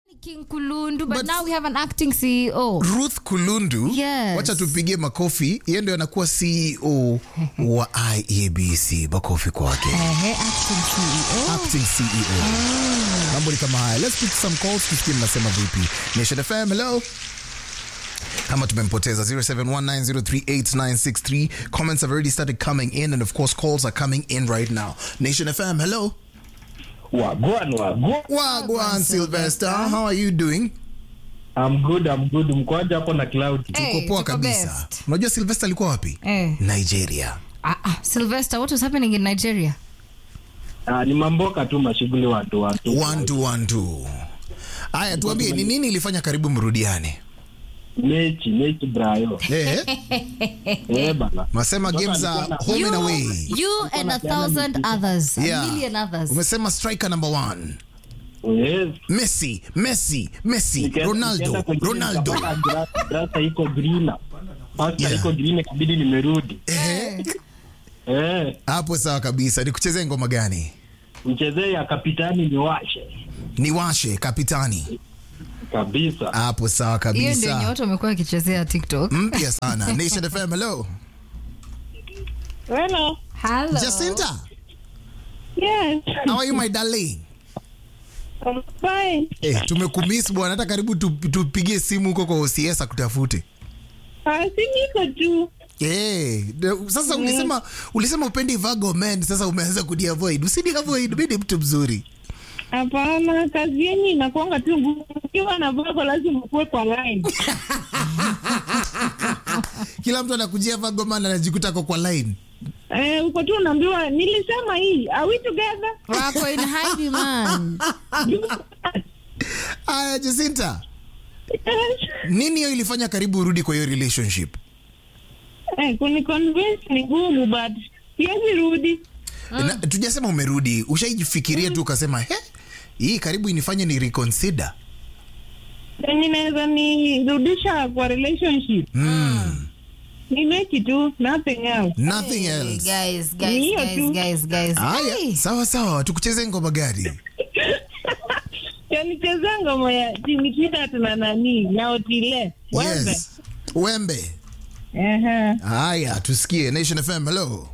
King Kulundu, but, But- now we have an acting CEO. Ruth Kulundu, Yes. wacha tupigie makofi. Yeye ndio anakuwa CEO wa IEBC. Makofi kwake. Ehe, acting CEO. acting CEO. Mambo ni kama haya. Let's pick some calls tusikie mnasema vipi. Nation FM, hello. Kama tumempoteza 0719038963. Comments have already started coming in and of course calls are coming in right now. Nation FM, hello. Wagwan, wagwan. Wagwan Sylvester, how are you doing? I'm good, I'm good. Mkoaje hapo na cloud? Hey, Uko poa tuko kabisa. best. Unajua Sylvester alikuwa wapi? Eh. Nigeria. Ah, ah, Sylvester, what was happening in Nigeria? Ah, ni mamboka tu mashughuli watu watu. One two one two. Haya, tuambie ni nini ilifanya karibu mrudiane? Mechi, mechi brayo. Eh, Eh bana. masema Mtoto games are alikuwa na- home and You, away. you and a thousand others, a Yeah. million others. Umesema striker number one. Yes. Messi, Messi, Messi, Nikaenda- Ronaldo, nikaenda kwenye Ronaldo. nikapata gra- grasa iko green. Pasta Yeah. iko green kabidi nimerudi. Ehe, Eh, hapo sawa kabisa. Nikuchezee ngoma gani? mchezee ya kapitani ni washe. Niwashe kapitani. Kabisa. Hapo sawa Hiyo ndio yenye kabisa. watu wamekuwa wakichezea TikTok. Mpya sana. Nation FM, hello. Hello. Hello. Jacinta, Yes. how are you my darling? I'm fine. Eh, tumekumiss bwana, hata karibu tu- tupigie simu huko kwa OCS akutafute. Ah, si niko tu. Eh, de- sasa ulisema ulisema upendi Virgo men, sasa umeanza kuniavoid. Usini avoid, mimi ni mtu mzuri. Hapana, kazi yenyu inakuanga tu ngumu. Ukiwa na vago lazima ukuwe kwa line. Kila mtu anakujia Virgo man anajikuta ako kwa line. Eh, uko tu unaambiwa nilisema hii. Are we together? Wako in hiding man. Aya, Jacinta, Yes. nini hiyo ilifanya karibu urudi kwa hiyo relationship? Eh, kuni convince ni ngumu but siwezi rudi. Na, tujasema umerudi, ushaijifikiria tu ukasema he, hii karibu inifanye ni reconsider. Yenye inaweza nirudisha kwa relationship. Mm, Ni mechi tu, nothing else. nothing Hey, else. guys, Ni guys, hiyo guys, tu. guys, guys. Haya, Hey. sawa sawa, tukucheze ngoma gani? Yanicheza ngoma ya Jimmy Kidat na nani na Otile. Wembe. Yes. Wembe. Ehe. Haya, tusikie Nation FM. Hello.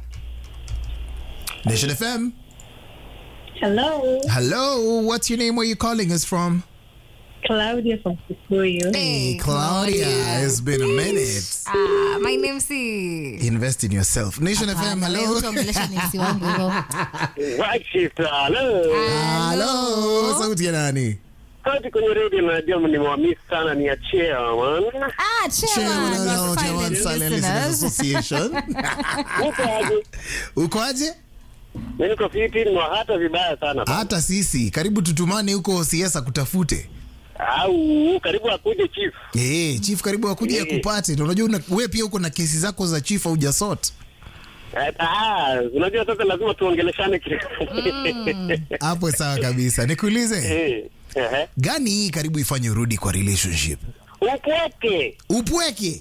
Nation FM. Hello. Hello, what's your name? Where you calling us from? Claudia from Kikuyu. Hey, Claudia. It's been a minute. Ah, my name si. Invest in yourself. Nation FM. Hapana, wewe Hello. utaongelesha ni si wangu hivyo. Washita, hello. Hello. Sauti ya nani? Kati kwenye radio najua nimewamiss sana ni ya chairman. Ah, chairman Chairman of of Silent Silent Listeners Listeners. Association. Uko aje? Uko aje? Mimi niko fiti, nimewahata vibaya sana. Hata sisi karibu tutumane huko OCS akutafute. Au karibu akuje chief. Eh, chief karibu akuje Eh. akupate. Na Unajua una- wewe pia uko na kesi zako za chief au jasot. Eh, Ah, unajua sasa lazima tuongeleshane kidogo. Hapo sawa kabisa. Nikuulize, Eh, ehe. gani hii karibu ifanye urudi kwa relationship? Upweke. Upweke.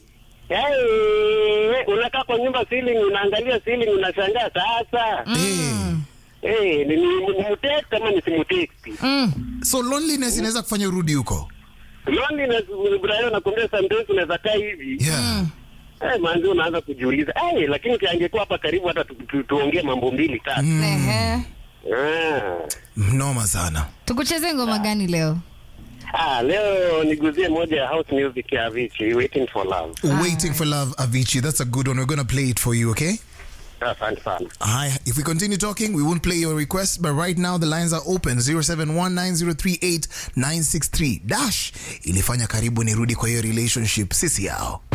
Eh, unakaa kwa nyumba ceiling unaangalia ceiling unashangaa sasa. Eh. Eh, ni nimuteki kama nisimuteki. So loneliness inaweza kufanya urudi huko. Loneliness Brian nakwambia sometimes unaweza kaa hivi. Yeah. Eh, manzi unaanza kujiuliza. Eh, lakini kiangekuwa hapa karibu hata tu- tu- tuongee mambo mbili tatu. Ehe. Ah. Mnoma sana. tukucheze ngoma gani leo Ah, leo niguzie moja ya house music ya Avicii, Waiting for Love. Waiting for love Avicii. That's a good one. We're going to play it for you, okay? Asante sana. Hi. If we continue talking, we won't play your request, but right now the lines are open 0719038963. Dash ilifanya karibu nirudi kwa hiyo relationship sisi yao.